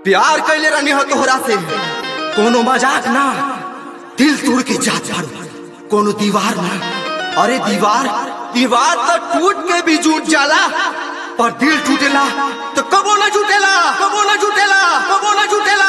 प्यार कैले रहनी हो तोहरा से कोनो मजाक ना दिल तोड़ के जात बारू कोनो दीवार ना अरे दीवार दीवार तो टूट के भी जुट जाला पर दिल टूटेला तो कबो ना जुटेला कबो ना जुटेला कबो ना जुटेला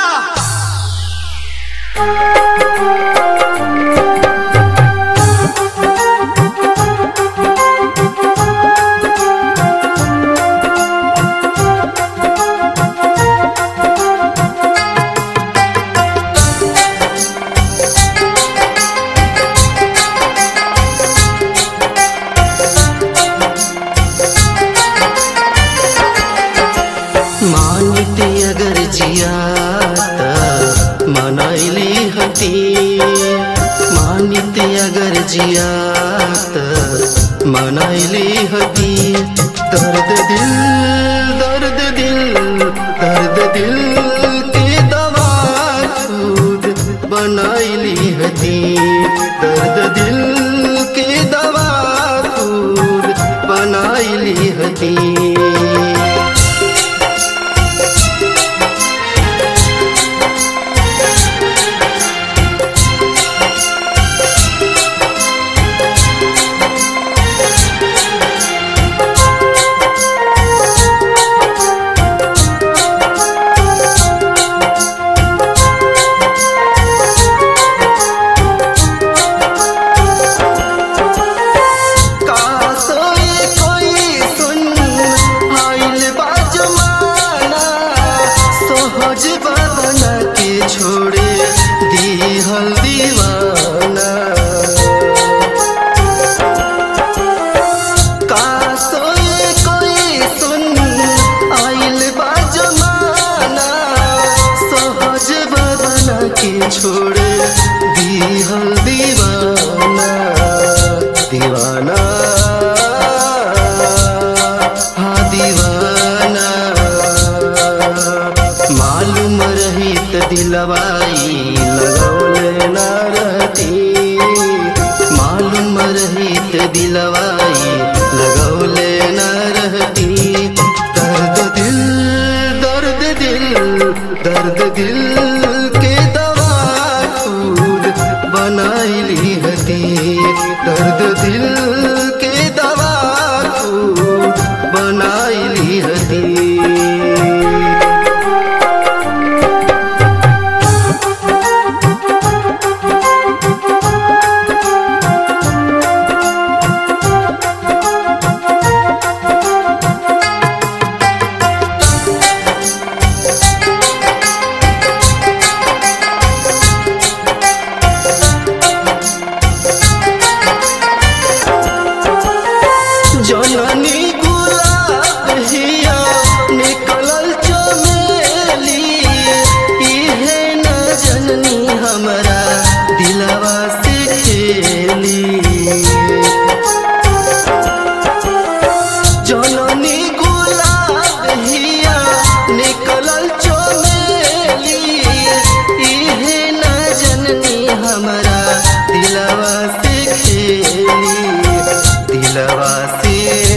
मानिते अगर जियाता मनाइली हती मानिते अगर जियाता मनाइली हती दर्द दिल दर्द दिल दर्द दिल के दवा खुद बनाइली हती दर्द दिल के दवा खुद बनाइली हती कासोए कोई सुन आइल बा जमाना सहज बदन के छोड़े दीहल दीवाना कासोए कोई सुन आइल बा जमाना सहज बदन के छोड़े दीहल दीवाना दीवाना हाँ दीवाना मालूम रही त दिलवाई लगौले ना रहती मालूम रही त दिलवाई लगौले ना रहती दर्द दिल दर्द दिल दर्द दिल के दवा खुद बनाइली हती दर्द दिल के दवा खुद बनाइली हती जननी गुलाब हिया निकलल चमेली इहे न जननी हमरा दिलवा से खेली जननी गुलाब हिया निकलल चमेली इहे न जननी हमरा दिलवा से खेली दिलवा से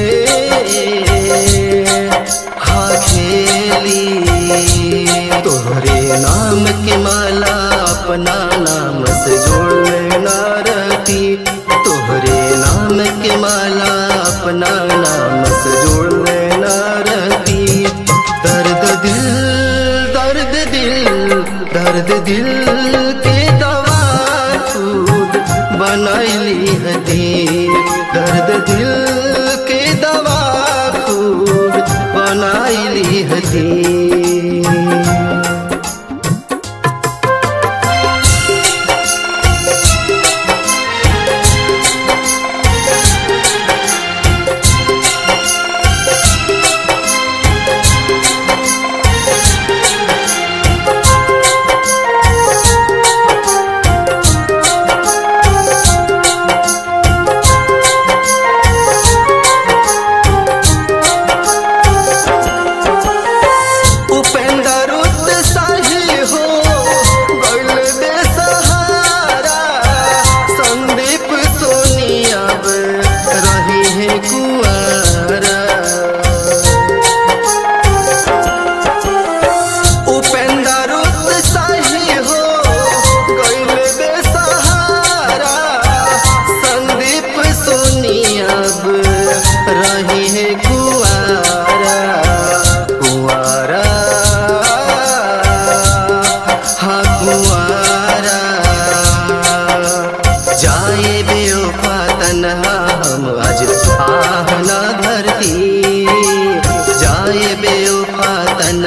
हाँ खेली तोहरे नाम के माला अपना नाम से जोड़ ना रहती तोहरे नाम के माला अपना नाम से जोड़ ना रहती दर्द दिल दर्द दिल दर्द दिल के दवा खुद बनाइली हती दर्द दिल के दवा खुद बनाइली हती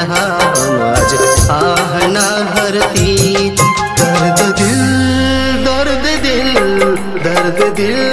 हम आज आह ना भरती दर्द दिल दर्द दिल दर्द दिल